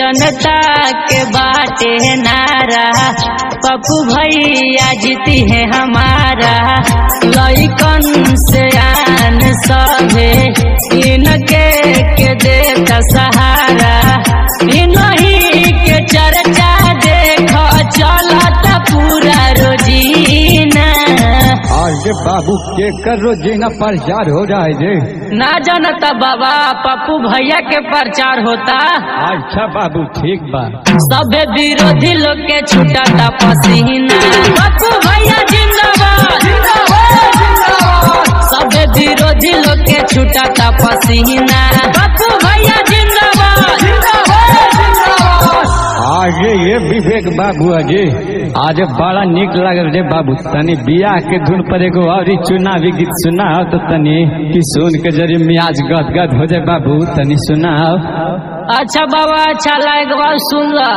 जनता के बाटे नारा पप्पू भैया जीती है हमारा लइकन से आन सभे इनके के देता सहारा इनही के चर्चा देख चलता पूरा रोजीना आज बाबू के कर रोजीना प्रचार हो रहा है जे ना जानता बाबा पप्पू भैया के प्रचार होता अच्छा बाबू ठीक बा सबे विरोधी लोग के छुटाता पसीना पप्पू भैया जिंदाबाद सबे विरोधी लोग के छुटाता पसीना पप्पू भैया जिंदाबाद आज ये विवेक बाबू अजे आज बड़ा निक लागल रे बाबू तनी बियाह के धुन पर एगो और ही चुनावी गीत सुनाओ तो तनी कि सुन के जरी मियाज गद गद हो जाए बाबू तनी सुनाओ अच्छा बाबा अच्छा लायक बात सुन ला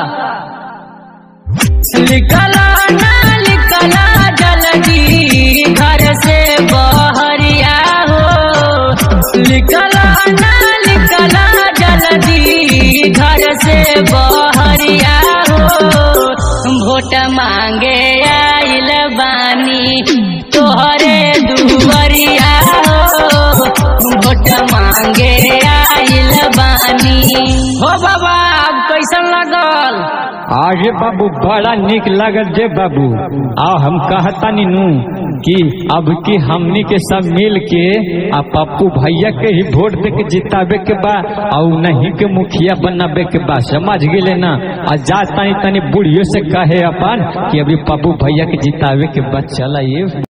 लिखला ना लिखला जल्दी घर से बहरिया हो लिखला ना लिखला जल्दी घर से बहरिया हो वोट मांगे आइल बानी तोहरे दुवरिया हो वोट मांगे आइल बानी हो बाबा अब कैसन लगल आज बाबू बड़ा निक लागल जे बाबू आओ हम कहतानी नू कि अब की हमनी के सब मिल के आ पप्पू भैया के ही वोट दे के जितावे के बा और नहीं के मुखिया बनावे के बा समझ गेले ना आ जा तनी तनी बुढ़ियो से कहे अपन कि अभी पप्पू भैया के जितावे के बा चला ये